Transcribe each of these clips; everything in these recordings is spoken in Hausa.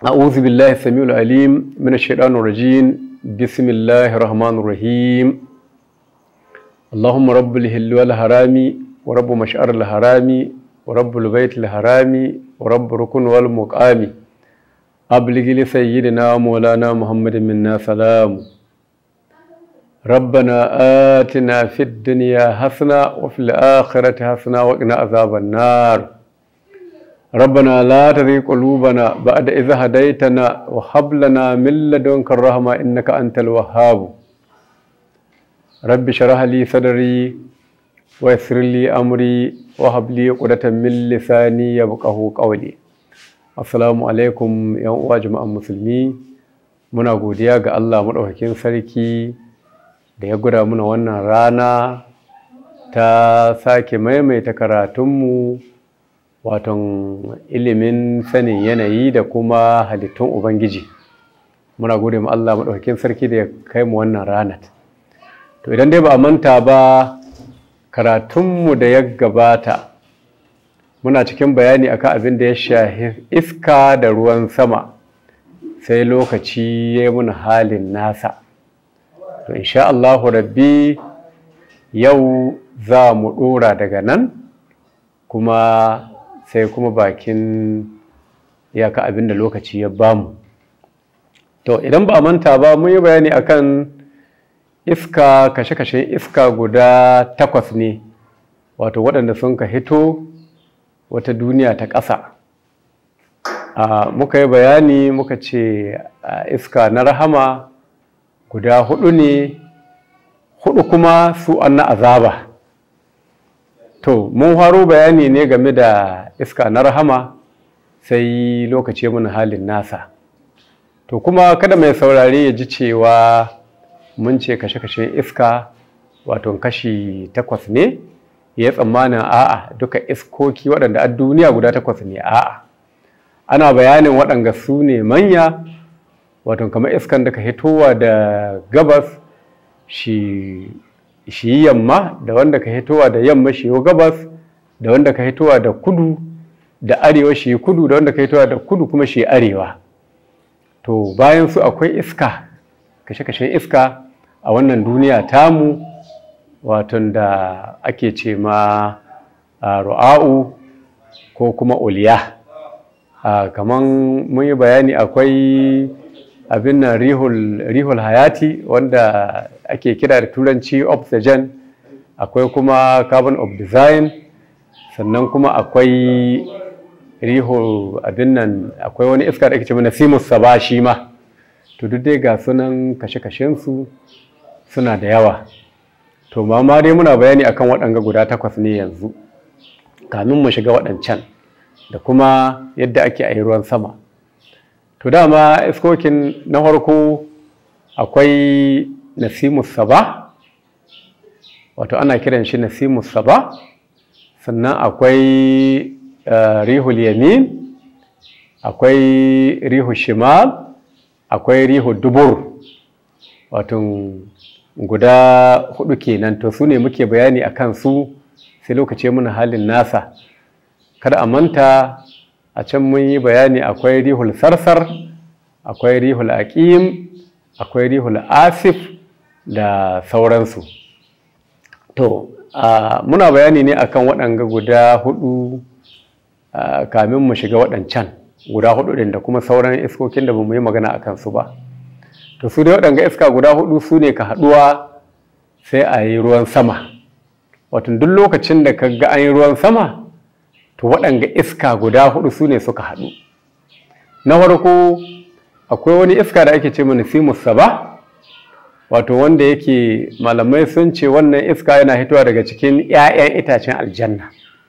أعوذ بالله السميع العليم من الشيطان الرجيم بسم الله الرحمن الرحيم اللهم رب الهل والحرام ورب مشعر الحرام ورب البيت الحرام ورب ركن والمقام أبلغ لسيدنا مولانا محمد منا سلام ربنا آتنا في الدنيا حسنة وفي الآخرة حسنة وقنا عذاب النار ربنا لا تزغ قلوبنا بعد إذ هديتنا وهب لنا من لدنك الرحمة إنك أنت الوهاب رب اشرح لي صدري ويسر لي أمري وهب لي عقدة من لساني يفقهوا قولي Assalamu alaikum ‘yan uwa jama'an musulmi muna godiya ga Allah maɗaukakin sarki da ya guda muna wannan rana ta sake maimaita karatunmu waton ilimin sanin yanayi da kuma halittun Ubangiji muna gode ma Allah maɗaukakin sarki da ya kai mu wannan ranar to idan dai ba a manta ba karatunmu da ya gabata muna cikin bayani akan abin da ya shahi iska da ruwan sama sai lokaci ya yi muna halin nasa to insha Allahu rabbi yau za mu ɗora daga nan kuma sai kuma bakin iyaka abin da lokaci ya bamu to idan ba a manta ba mun yi bayani akan iska kashe-kashen iska guda takwas ne wato waɗanda sun ka hito wata duniya ta ƙasa muka yi bayani muka ce iska na rahama guda hudu ne hudu kuma su an na azaba to mun faro bayani ne game da iska na rahama sai lokaci mun halin nasa to kuma kada mai saurare ya ji cewa mun ce kashe-kashe iska wato kashi takwas ne ya tsammanin a'a duka iskoki waɗanda a duniya guda takwas ne a'a ana bayanin waɗanda su ne manya wato kamar iskan da ka hitowa da gabas shi yi yamma da wanda ka hitowa da yamma shi yi gabas da wanda ka hitowa da kudu da arewa shi yi kudu da wanda ka hitowa da kudu kuma shi arewa to bayan su akwai iska kashe-kashen iska a wannan duniya tamu waton da ake ce ma ru'a'u ko kuma uliya kamar mun yi bayani akwai abin nan rihul hayati wanda ake kira da turanci oxygen akwai kuma carbon of design sannan kuma akwai rihul abin nan akwai wani iska da ake ce mana simus saba shi ma to duk dai ga sunan kashe-kashensu suna da yawa to ma dai muna bayani akan waɗanga guda takwas ne yanzu kamin mu shiga waɗancan da kuma yadda ake a ruwan sama to dama iskokin na farko akwai nasimus saba wato ana kiran shi nasimus saba sannan akwai rihul yamin akwai rihul shimal akwai rihul dubur wato guda hudu kenan to su ne muke bayani a kan su sai lokaci muna halin nasa kada a manta a can mun yi bayani akwai rihul sarsar akwai rihul aqim akwai rihul asif da sauransu to muna bayani ne akan waɗanga guda hudu kamin mu shiga waɗancan guda hudu ɗin da kuma sauran iskokin da ba mu yi magana a kansu ba to su dai waɗanga iska guda hudu su ne ka haɗuwa sai a yi ruwan sama wato duk lokacin da ka ga an yi ruwan sama to waɗanga iska guda hudu su ne suka haɗu na farko akwai wani iska da ake ce mana simus saba wato wanda yake malamai sun ce wannan iska yana hitowa daga cikin 'ya'yan itacen aljanna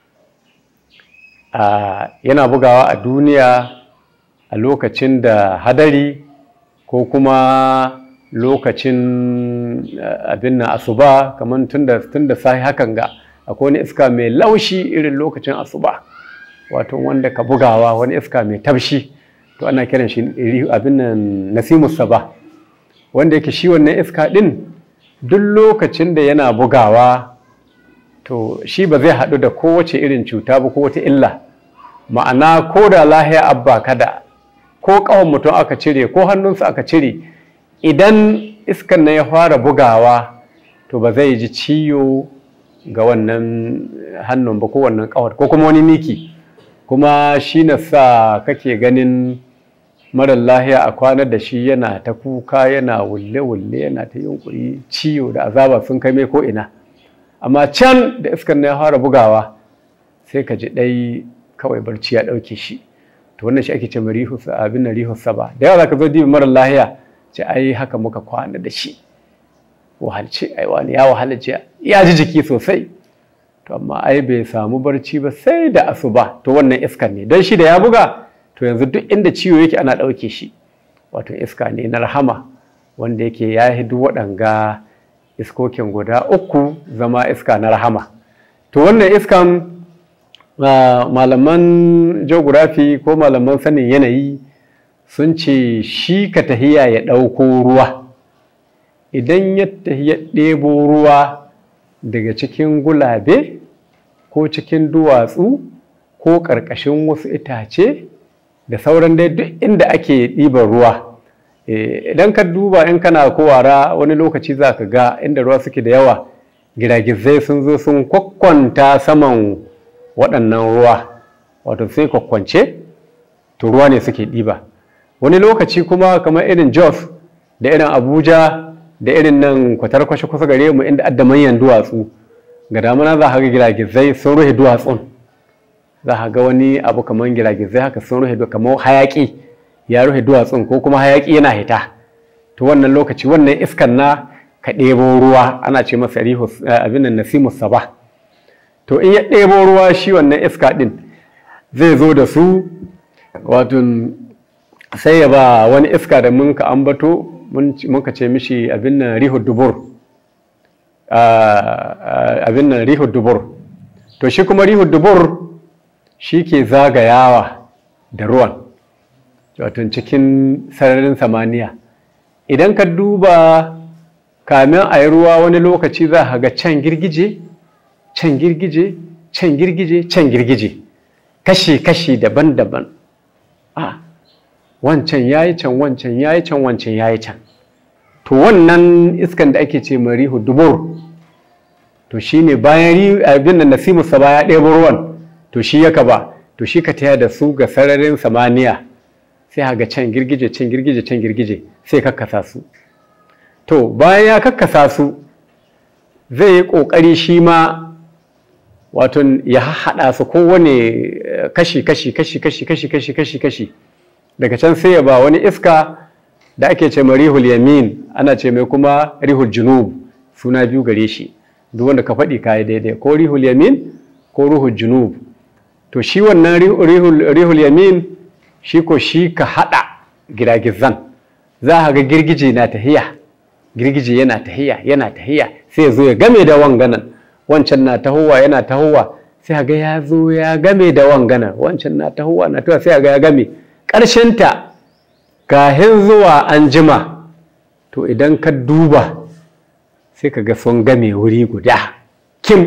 yana bugawa a duniya a lokacin da hadari ko kuma lokacin abin na asuba kamar tun da sahi hakan ga akwai wani iska mai laushi irin lokacin asuba wato wanda ka bugawa wani iska mai tafshi to ana kiran shi abin nan nasimus saba wanda yake shi wannan iska din duk lokacin da yana bugawa to shi ba zai haɗu da kowace irin cuta ba ko wata illa ma'ana ko da lahiya abba kada ko ƙawon mutum aka cire ko hannunsa aka cire idan iskan na ya fara bugawa to ba zai ji ciwo ga wannan hannun ba ko wannan ƙawar ko kuma wani miki kuma shi na sa kake ganin marar lahiya a kwanar da shi yana ta kuka yana wulle-wulle yana ta yunkuri ciwo da azaba sun kai mai ko ina amma can da iskan na ya fara bugawa sai ka ji ɗai kawai barci ya ɗauke shi to wannan shi ake ce rihu abin nan rihu saba da yawa zaka zo dibi marar lahiya ce ai haka muka kwana da shi wahalce ai wani ya wahala ce ya ji jiki sosai to amma ai bai samu barci ba sai da asuba to wannan iskan ne don shi da ya buga to yanzu duk inda ciwo yake ana ɗauke shi wato iska ne na rahama wanda yake ya yi duk waɗanga iskokin guda uku zama iska na rahama to wannan iskan malaman geography ko malaman sanin yanayi sun ce shi ka tahiya ya ɗauko ruwa idan ya tahiya ɗebo ruwa daga cikin gulabe ko cikin duwatsu ko ƙarƙashin wasu itace da sauran dai duk inda ake ɗiban ruwa idan ka duba in kana kowara wani lokaci za ka ga inda ruwa suke da yawa giragizai sun zo sun kwakwanta saman waɗannan ruwa wato sai kwakwance to ruwa ne suke ɗiba wani lokaci kuma kamar irin jos da irin abuja da irin nan kwatarkwashe kusa gare mu inda adda manyan duwatsu ga damuna za ka ga giragizai sun rufe duwatsun za ka ga wani abu kamar giragizai haka sun rufe kamar hayaƙi ya rufe duwatsun ko kuma hayaƙi yana hita to wannan lokaci wannan iskan na ka ɗebo ruwa ana ce masa rihu abin nan nasimus saba to in ya ɗebo ruwa shi wannan iska ɗin zai zo da su wato sai ya ba wani iska da mun ka ambato mun ka ce mishi abin nan rihu dubur abin nan rihu dubur to shi kuma rihu dubur shi ke zagayawa da ruwan wato cikin sararin samaniya idan ka duba kamin a yi ruwa wani lokaci za ka ga can girgije can girgije can girgije can girgije kashi-kashi daban-daban a wancan ya yi can wancan ya yi can wancan ya yi can to wannan iskan da ake ce marihu dubur to shi ne bayan abin da nasimu saba ya ɗebo ruwan to shi yaka ba to shi ka taya da su ga sararin samaniya sai ga can girgije can girgije can girgije sai kakkasa su to bayan ya kakkasa su zai yi ƙoƙari shi ma wato ya haɗa su kowane kashi kashi kashi kashi kashi kashi kashi kashi daga can sai ya ba wani iska da ake ce ma rihul yamin ana ce mai kuma rihul junub suna biyu gare shi duk wanda ka faɗi kayi daidai ko rihul yamin ko rihul junub to shi wannan rihul yamin shi ko shi ka haɗa giragizan za a ga girgije na tahiya girgije yana tahiya yana tahiya sai ya zo ya game da wanganan wancan na tahowa yana tahowa sai ga ya zo ya game da wanganan wancan na tahowa na tahowa sai ga ya game ƙarshenta kahin zuwa an jima to idan ka duba sai ka ga sun game wuri guda kim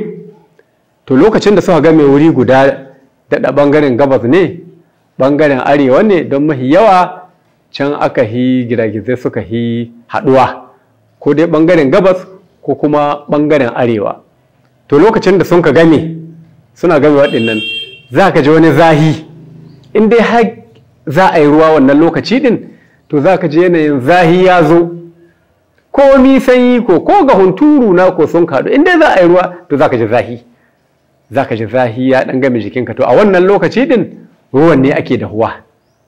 to lokacin da suka game wuri guda daɗa ɓangaren gabas ne ɓangaren arewa ne don mahi yawa can aka hi giragizai suka hi haɗuwa ko dai ɓangaren gabas ko kuma ɓangaren arewa to lokacin da sun ka game suna game waɗannan za ka ji wani zahi in dai har za a yi ruwa wannan lokaci ɗin to za ka ji yanayin zahi ya zo ko mi sanyi ko ko ga hunturu na ko sun kaɗu in dai za a yi ruwa to za ka ji zahi za ka ji zahi ya ɗan game jikinka to a wannan lokaci ɗin ruwan ne ake dahuwa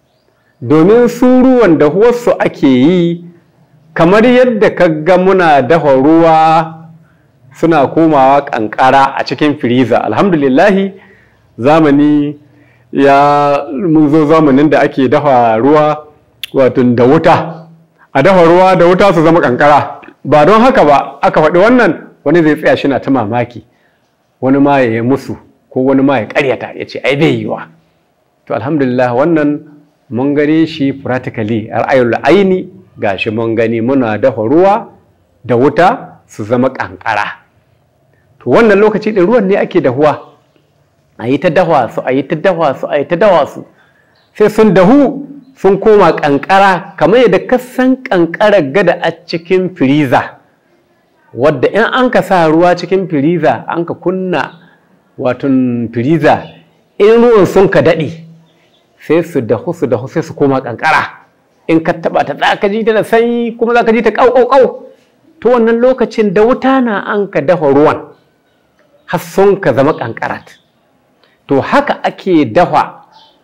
domin su ruwan dahuwarsu ake yi kamar yadda ka ga muna dafa ruwa suna komawa kankara a cikin firiza alhamdulillahi zamani ya mun zo zamanin da ake dafa ruwa wato da wuta a dafa ruwa da wuta su zama kankara ba don haka ba aka faɗi wannan wani zai tsaya shi na ta mamaki wani ma ya yi musu ko wani ma ya karyata ya ce ai bai yiwa to alhamdulillah wannan mun gane shi practically ra'ayul aini gashi mun gani muna dafa ruwa da wuta su zama kankara to wannan lokaci din ruwan ne ake dahuwa a yi ta dawa su a yi ta dawa su a yi ta dawa su sai sun dahu sun koma kankara kamar yadda kasan kankarar gada a cikin firiza wadda in an ka sa ruwa cikin firiza an ka kunna watan firiza in ruwan sun ka daɗe sai su dahu su dahu sai su koma kankara in ka taba ta za ka ji ta da sanyi kuma za ka ji ta ƙau to wannan lokacin da wuta na an ka dafa ruwan har sun ka zama kankarat to haka ake dafa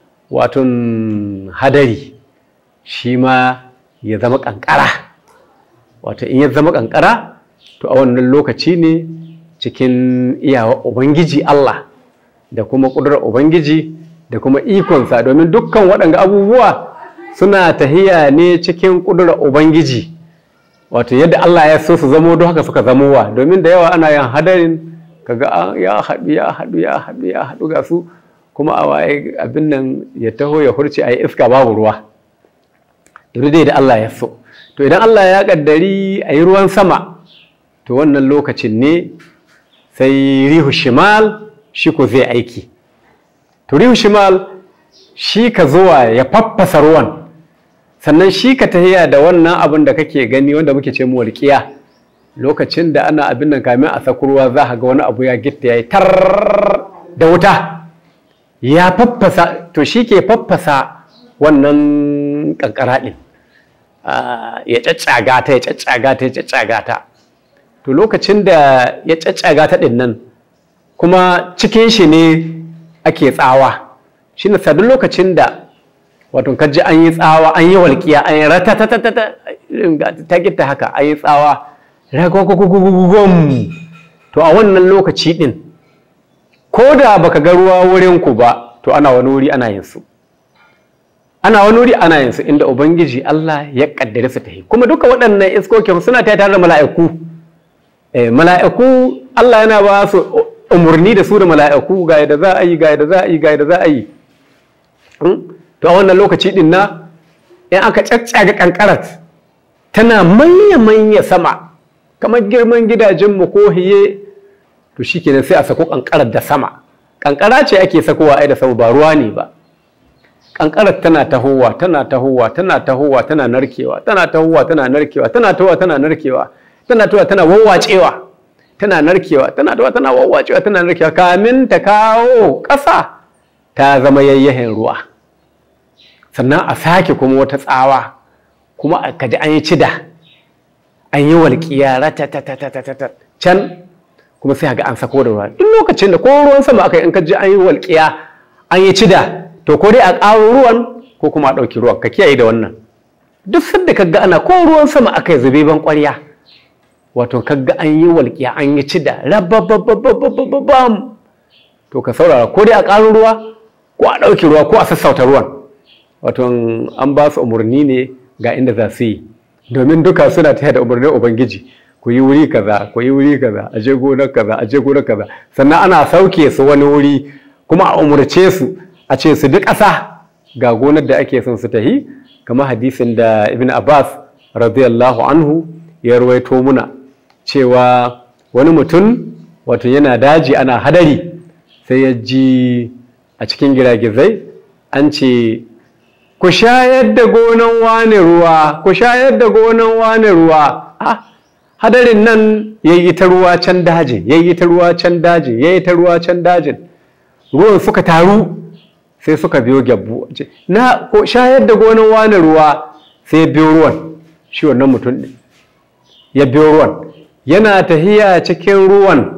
watan hadari shi ma ya zama kankara wato in ya zama kankara to a wannan lokaci ne cikin iyawa ubangiji Allah da kuma ƙudurar ubangiji da kuma ikonsa domin dukkan waɗanga abubuwa suna tahiya ne cikin ƙudurar ubangiji wato yadda Allah ya so su zamo don haka suka zamowa domin da yawa ana yin hadarin kaga ya haɗu ya haɗu ya haɗu ya haɗu ga su kuma a waye abin nan ya taho ya hurce a yi iska babu ruwa duk dai da Allah ya so to idan Allah ya kaddari a yi ruwan sama to wannan lokacin ne sai rihu shimal shi ko zai aiki to rihu shimal shi ka zuwa ya faffasa ruwan sannan shi ka tahiya da wannan abin da kake gani wanda muke ce mu walƙiya lokacin da ana abin nan kamin a saku ruwa za ka ga wani abu ya gitta ya yi tar da wuta ya faffasa to shi ke faffasa wannan kankara ɗin ya caccaga ta ya caccaga ta ya caccaga ta to lokacin da ya caccaga ta ɗin nan kuma cikin shi ne ake tsawa shi ne sadin lokacin da wato kaji an yi tsawa an yi walƙiya an yi ratatatata ta gita haka an yi tsawa ragwagwagwagwagwagwam to a wannan lokaci ɗin ko da baka ga ruwa wurin ku ba to ana wani wuri ana yin su ana wani wuri ana yin su inda ubangiji Allah ya kaddare su ta yi kuma duka waɗannan iskokin suna ta tare da mala'iku mala'iku Allah yana ba su umarni da su da mala'iku ga yadda za a yi ga yadda za a yi ga yadda za a yi to a wannan lokaci din na in aka caccaga kankarat tana manya manya sama kamar girman gidajenmu ko hiye to shi kenan sai a sako kankarar da sama kankara ce ake sakowa ai da sama ba ruwa ne ba kankarar tana tahowa tana tahowa tana tahowa tana narkewa tana tahowa tana narkewa tana tahowa tana narkewa tana tahowa tana wawwacewa tana narkewa tana tahowa tana wawwacewa tana narkewa kamin ta kawo ƙasa ta zama yayyahin ruwa sannan a sake kuma wata tsawa kuma a kaji an yi cida an yi walƙiya ratatatatatatat can kuma sai ga an sako da ruwa duk lokacin da ko ruwan sama aka yi in ka ji an yi walƙiya an yi cida to ko dai a ƙaro ruwan ko kuma a ɗauki ruwan ka kiyaye da wannan duk sanda ka ga ana ko ruwan sama aka yi zube ban ƙwarya wato ka ga an yi walƙiya an yi cida rababababababam to ka saurara ko dai a ƙaro ruwa ko a ɗauki ruwa ko a sassauta ruwan wato an ba su umarni ne ga inda za su yi domin duka suna taya da umarnin ubangiji ku yi wuri kaza ku yi wuri kaza a je gonar kaza a je gonar kaza sannan ana sauke su wani wuri kuma a umarce su a ce su duk ƙasa ga gonar da ake son su tahi kamar hadisin da ibn abbas radiyallahu anhu ya ruwaito muna cewa wani mutum wato yana daji ana hadari sai ya ji a cikin giragizai an ce ku shayar da gonan wane ruwa ku shayar da gonan wane ruwa ah hadarin nan ya yi ta ruwa can dajin ya yi ta ruwa can dajin ya yi ta ruwa can dajin ruwan suka taru sai suka biyo gyabbu na ko shayar da gonan wane ruwa sai ya biyo ruwan shi wannan mutum ne ya biyo ruwan yana tahiya cikin ruwan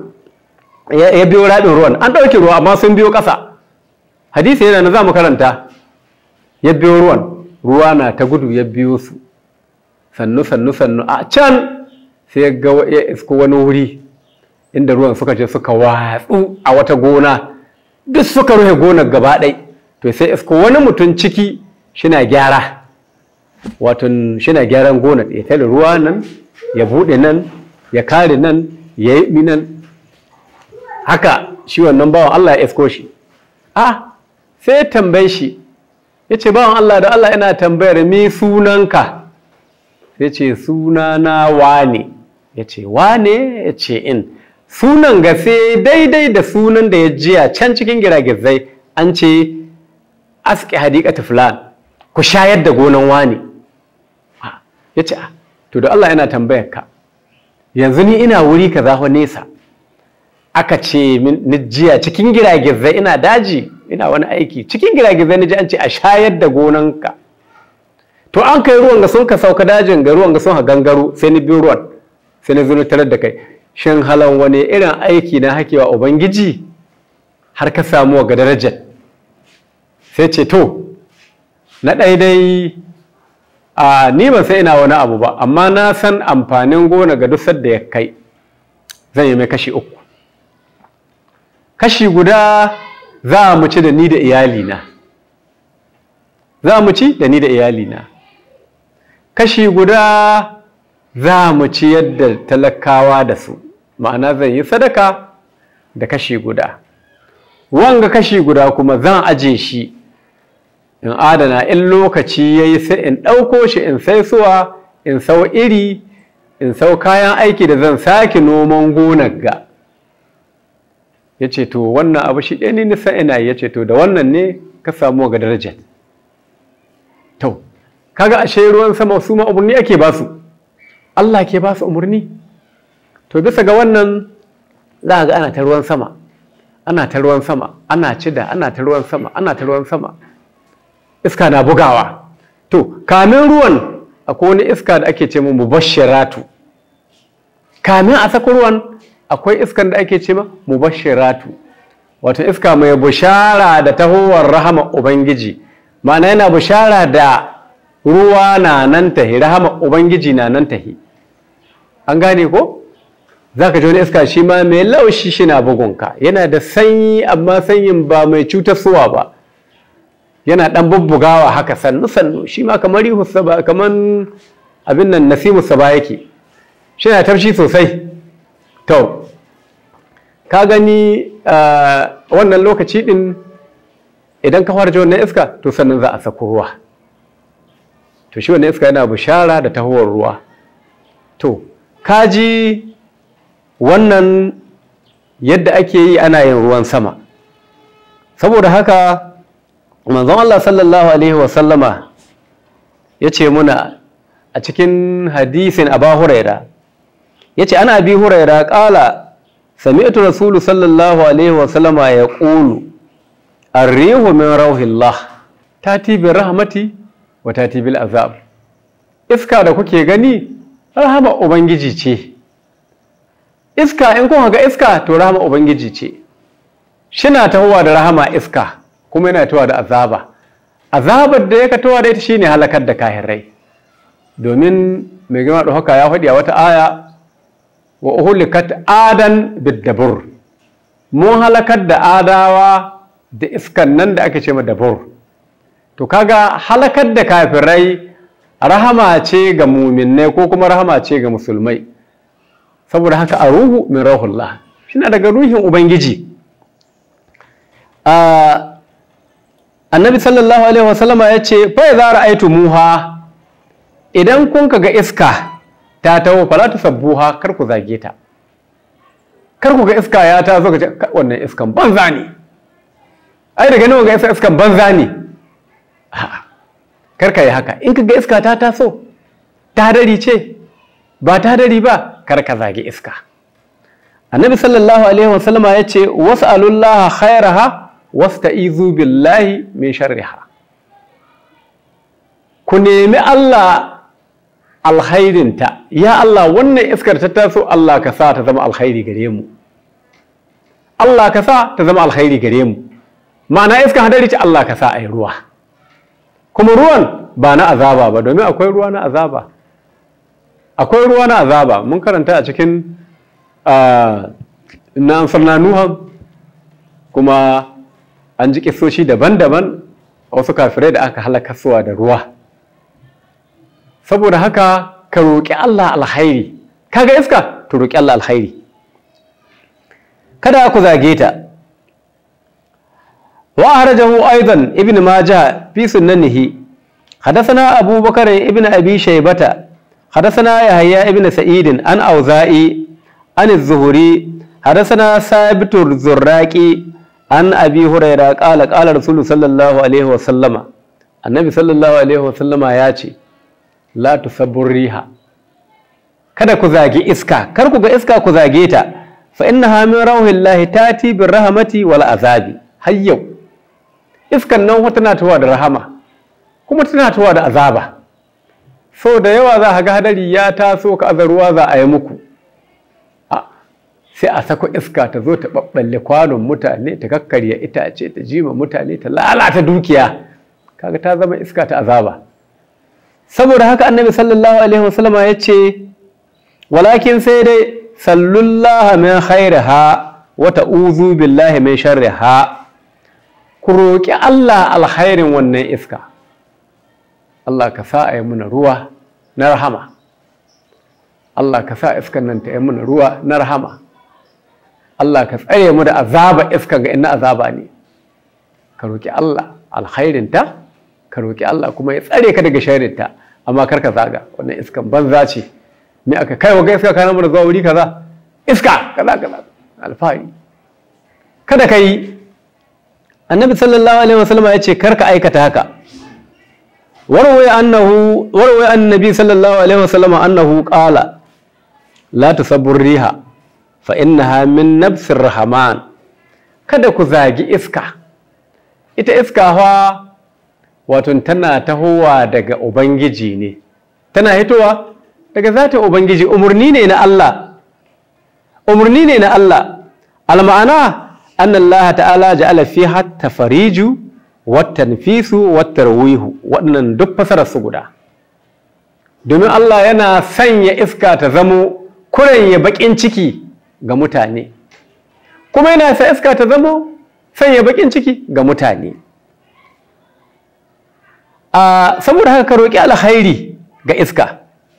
ya biyo raɗin ruwan an ɗauke ruwa amma sun biyo ƙasa hadisi yana na za mu karanta ya biyo ruwan ruwa na ta gudu ya biyo su sannu sannu sannu a can sai ya ga ya isko wani wuri inda ruwan suka je suka watsu a wata gona duk suka rufe gonar gaba ɗai to sai isko wani mutum ciki shina gyara wato shina gyaran gonar ya tare ruwa nan ya buɗe nan ya kare nan ya yi nan haka shi wannan bawan Allah ya isko shi a sai tambaye shi ya ce bawan Allah da Allah ina tambayar mi sunanka sai ce sunana wane ya ce wane ya ce in sunan ga sai daidai da sunan da ya jiya can cikin giragizai an ce aske hadikata fulan ku shayar da gonan wani ya ce to da Allah yana tambayar ka yanzu ni ina wuri ka zaho nesa aka ce ni jiya cikin giragizai ina daji ina wani aiki cikin giragizai ni ji an ce a shayar da gonanka to an kai ruwan ga sun ka sauka dajin ga ruwan ga sun ha gangaro sai ni biyu ruwan sai ni zo tarar da kai shin halan wani irin aiki na hakewa ubangiji har ka samu ga darajar sai ce to na daidai a ni ban sai ina wani abu ba amma na san amfanin gona ga duk da ya kai zan yi mai kashi uku kashi guda za mu ci da ni da iyalina za mu ci da ni da iyalina kashi guda za mu ci yadda talakawa da su ma'ana zan yi sadaka da kashi guda wanga kashi guda kuma zan aje shi in adana in lokaci ya yi sai in ɗauko shi in sai suwa in sau iri in sau kayan aiki da zan sake noman gonar ga ya ce to wannan abu shi ɗaya ne nisa ina ya ce to da wannan ne ka samu ga darajar to kaga ashe ruwan sama su ma umarni ake ba su Allah ke ba su umarni to bisa ga wannan za ga ana ta ruwan sama ana ta ruwan sama ana cida ana ta ruwan sama ana ta ruwan sama iska na bugawa to kamin ruwan akwai wani iska da ake ce mu mubashiratu kamin a saka ruwan akwai iskan da ake ce ma mubashiratu wato iska mai bushara da tahowar rahama ubangiji ma'ana yana bushara da ruwa na nan tahi rahama ubangiji na nan tahi an gane ko za ka ji wani iska shi ma mai laushi shi na bugunka yana da sanyi amma sanyin ba mai cutarsuwa ba yana dan bubbugawa haka sannu sannu shi ma kamar rihu saba kamar abin nan nasimu saba yake shi na tafshi sosai to ka gani wannan lokaci din idan ka fara wannan iska to sannan za a sako ruwa to shi wannan iska yana bishara da tahowar ruwa to kaji wannan yadda ake yi ana yin ruwan sama saboda haka manzon Allah sallallahu alaihi wasallama ya ce muna a cikin hadisin abu huraira ya ce ana abi huraira ƙala sami'atu rasulu sallallahu alaihi wasallama ya ƙulu arrihu min rauhillah tati bi rahmati wa tati bil azab iska da kuke gani rahama ubangiji ce iska in kun ga iska to rahama ubangiji ce shina tahowa da rahama iska kuma yana tahowa da azaba azabar da ya tahowa da ita shine halakar da kahirai domin mai gama da haka ya faɗi a wata aya wa uhulikat adan biddabur mun halakar da adawa da iskan nan da ake ce ma dabur to kaga halakar da kafirai rahama ce ga muminai ko kuma rahama ce ga musulmai saboda haka a ruhu min rahullah shina daga ruhin ubangiji annabi sallallahu alaihi wasallama ya ce fa za ra'aitu muha idan kun ga iska ta taho fala ta sabbuha kar ku zage ta kar ku ga iska ya ta zo ga wannan iskan banza ne ai daga nan ga iskan banza ne kar ka yi haka in ka ga iska ta taso ta dari ce ba ta dari ba kar ka zage iska annabi sallallahu alaihi wasallama ya ce was'alullaha khairaha wasta'izu billahi min sharriha ku nemi Allah alkhairinta ya Allah wannan iskar ta taso Allah ka sa ta zama alkhairi gare mu Allah ka sa ta zama alkhairi gare mu ma'ana iskar hadari ce Allah ka sa a yi ruwa kuma ruwan ba na azaba ba domin akwai ruwa na azaba akwai ruwa na azaba mun karanta a cikin na ansarna nuhan kuma an ji kisoshi daban-daban wasu kafirai da aka halakasuwa da ruwa saboda haka ka roƙi Allah alkhairi kaga iska to roƙi Allah alkhairi kada ku zage ta wa harajahu aidan ibn majah fi sunnanihi حدثنا أبو بكر ابن أبي شيبة حدثنا يحيى ابن سعيد عن أوزائي عن الزهري حدثنا ثابت الزراقي عن أبي هريرة قال قال رسول صلى الله عليه وسلم annabi sallallahu alaihi wasallama ya ce la tusabbur riha kada ku zagi iska kar ku ga iska ku zage ta fa innaha min rawhillahi tati bir rahmati wal azabi har yau iskan nan wata tana tuwa da rahama kuma tana tuwa da azaba so da yawa za ga hadari ya taso ka azaruwa za a yi muku sai a sako iska ta zo ta ɓaɓɓalle kwanon mutane ta kakkarya itace ta jima mutane ta lalata dukiya kaga ta zama iska ta azaba saboda haka annabi sallallahu alaihi wasallama ya ce walakin sai dai sallullaha min khairiha wa ta'uzu billahi min sharriha ku roƙi Allah alkhairin wannan iska Allah ka sa a yi mana ruwa na rahama Allah ka sa iskan nan ta yi mana ruwa na rahama Allah ka tsare mu da azaba iska ga ina azaba ne ka roƙi Allah alkhairinta ka roƙi Allah kuma ya tsare ka daga sharrinta amma kar ka zaga wannan iskan banza ce me aka kai wa iska kana mana zuwa wuri kaza iska kaza kaza alfahari kada ka yi annabi sallallahu alaihi wasallam ya ce kar ka aikata haka warwaya annahu warwaya annabi sallallahu alaihi wasallam annahu qala la tusabbur riha fa innaha min nafsir rahman kada ku zagi iska ita iska fa wato tana tahowa daga ubangiji ne tana hitowa daga zata ubangiji umarni ne na Allah umarni ne na Allah alma'ana anna Allah ta'ala ja'ala fiha tafariju wat tanfisu wat tarwihu waɗannan duk fasarar su guda domin Allah yana sanya iska ta zamo kuranye bakin ciki ga mutane kuma yana sa iska ta zamo sanya bakin ciki ga mutane a saboda haka ka roƙi alkhairi ga iska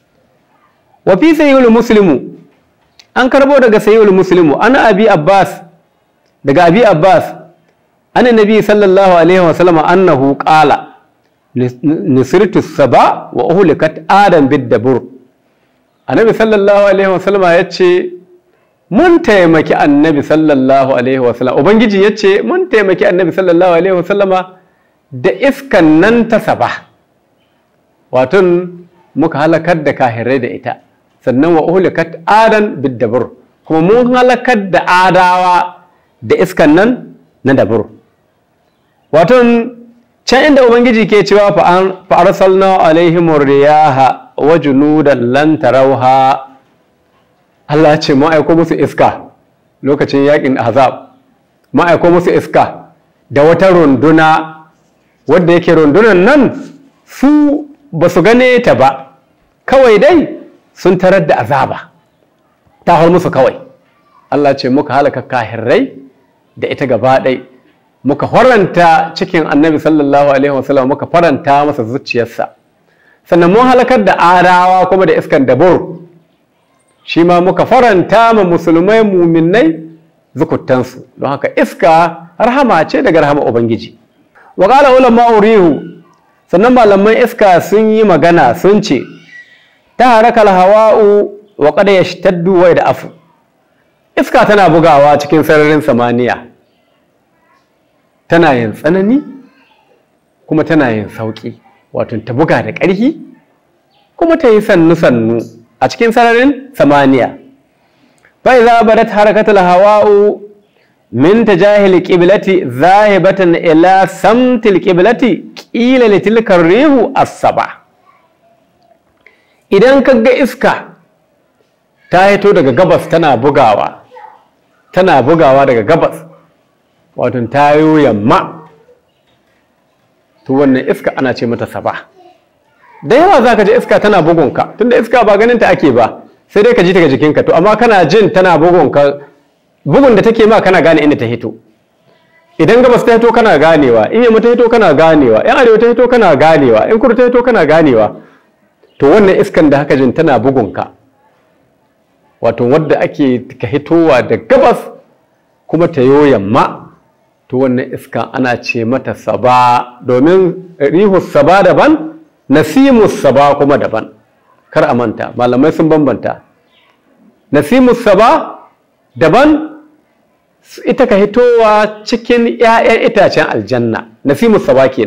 wa fi sayyul muslimu an karbo daga sayyul muslimu ana abi abbas daga abi abbas anna nabi sallallahu alaihi wa sallam annahu qala nisirtu saba wa uhlikat adam bid-dabur annabi sallallahu alaihi wa sallam yace mun taimaki annabi sallallahu alaihi wa sallam ubangiji yace mun taimaki annabi sallallahu alaihi wa sallama da iskan nan ta saba wato muka halakar da kahirai da ita sannan wa uhlikat adan bid-dabur kuma mun halakar da adawa da iskan nan na dabur wato can inda ubangiji ke cewa fa arsalna alaihim riyaha wa junudan lan tarawha Allah ce mu aiko musu iska lokacin yakin azab mu aiko musu iska da wata runduna wadda yake rundunan nan su ba su gane ta ba kawai dai sun tarar da azaba ta hau musu kawai Allah ce muka halaka kahirrai da ita gaba ɗai muka faranta cikin annabi sallallahu alaihi wasallam muka faranta masa zuciyarsa sannan mun halakar da arawa kuma da iskan dabur shi ma muka faranta ma musulmai muminai zukutansu don haka iska rahama ce daga rahama ubangiji wa qala ulama urihu sannan malaman iska sun yi magana sun ce ta haraka hawa'u wa qad yashtaddu wa afu iska tana bugawa cikin sararin samaniya tana yin tsanani kuma tana yin sauƙi wato ta buga da ƙarfi kuma ta yi sannu-sannu a cikin sararin samaniya bai za ba da harakatul hawa'u min ta jahil ƙibilati zahibatan ila samtil ƙibilati ƙila litilkar rihu asaba idan ka ga iska ta hito daga gabas tana bugawa tana bugawa daga gabas wato ta yi yamma to wannan iska ana ce mata saba da yawa za ka ji iska tana bugunka tunda iska ba ganin ta ake ba sai dai ka ji daga jikinka to amma kana jin tana bugunka bugun da take ma kana gane inda ta hito idan gabas ta hito kana ganewa in yamma ta hito kana ganewa in arewa ta hito kana ganewa in kudu ta hito kana ganewa to wannan iskan da haka jin tana bugunka wato wadda ake ka hitowa da gabas kuma ta yo yamma to wannan iska ana ce mata saba domin rihus saba daban nasimus saba kuma daban kar a manta malamai sun bambanta nasimus saba daban ita ka hitowa cikin 'ya'yan itacen aljanna nasimus saba kenan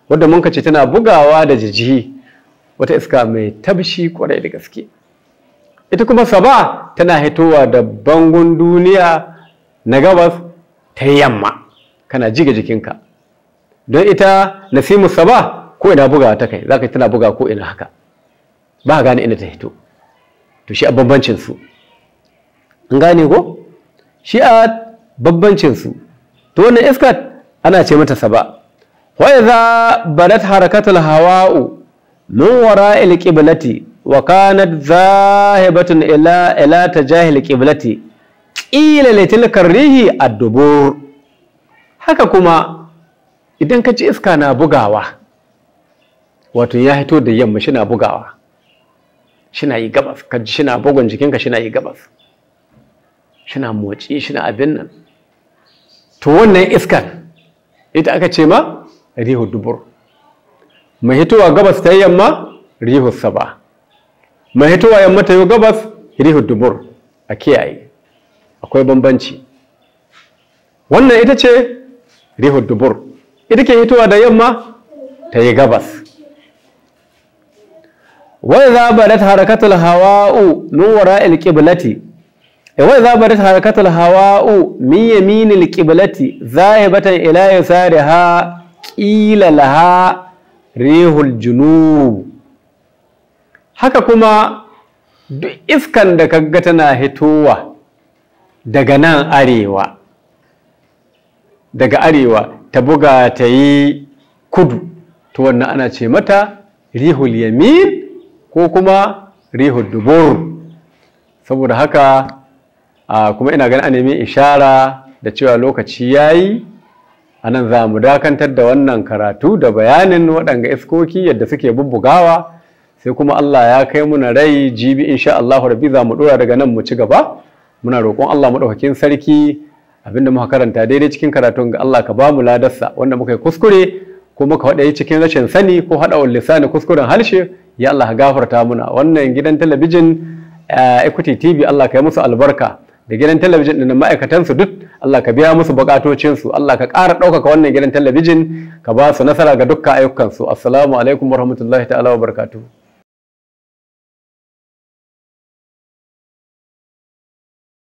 wadda mun ce tana bugawa da jijihi wata iska mai tabshi kwarai da gaske ita kuma saba tana hitowa da bangon duniya na gabas ta yamma kana jiga jikinka don ita nasimu saba ko ina bugawa ta kai zaka tana buga ko ina haka ba gane inda ta hito to shi a bambancin su an gane ko shi a bambancin su to wannan iska ana ce mata saba wa idza badat harakatul hawa'u min wara'il qiblati wa kanat zahibatun ila ila tajahil qiblati qila li tilka rihi ad-dubur haka kuma idan ka ci iska na bugawa wato ya hito da yamma shi na bugawa shi na yi gabas ka ji shi na bugun jikinka shi na yi gabas shi na motsi shi na abin nan to wannan iskan ita aka ce ma rihu dubur mai hitowa gabas ta yamma rihu saba mai hitowa yamma ta yi gabas rihu dubur a kiyaye akwai bambanci wannan ita ce rihu dubur ita ke hitowa da yamma ta yi gabas wai za badat harakatul hawa'u min wara'il qiblati wai za badat harakatul hawa'u min yaminil qiblati zahibatan ila yasariha qila laha rihul junub haka kuma duk iskan da kaga tana hitowa daga nan arewa daga arewa ta buga ta yi kudu to wannan ana ce mata rihul yamin ko kuma rihul dubur saboda haka kuma ina ganin a nemi ishara da cewa lokaci ya yi a nan za mu dakantar da wannan karatu da bayanin waɗanga iskoki yadda suke bubbugawa sai kuma Allah ya kai muna rai jibi insha Allah rabbi za mu ɗora daga nan mu ci gaba muna roƙon Allah maɗaukakin sarki abinda muka karanta daidai cikin karatun ga Allah ka ba mu ladarsa wanda muka yi kuskure ko muka faɗa cikin rashin sani ko haɗa lisani kuskuren harshe ya Allah gafarta muna wannan gidan talabijin Equity TV Allah ka yi musu albarka da gidan talabijin ɗin ma'aikatansu duk Allah ka biya musu bukatocinsu Allah ka ƙara ɗaukaka wannan gidan talabijin ka ba su nasara ga dukkan ayyukansu assalamu alaikum warahmatullahi ta'ala wa barakatuh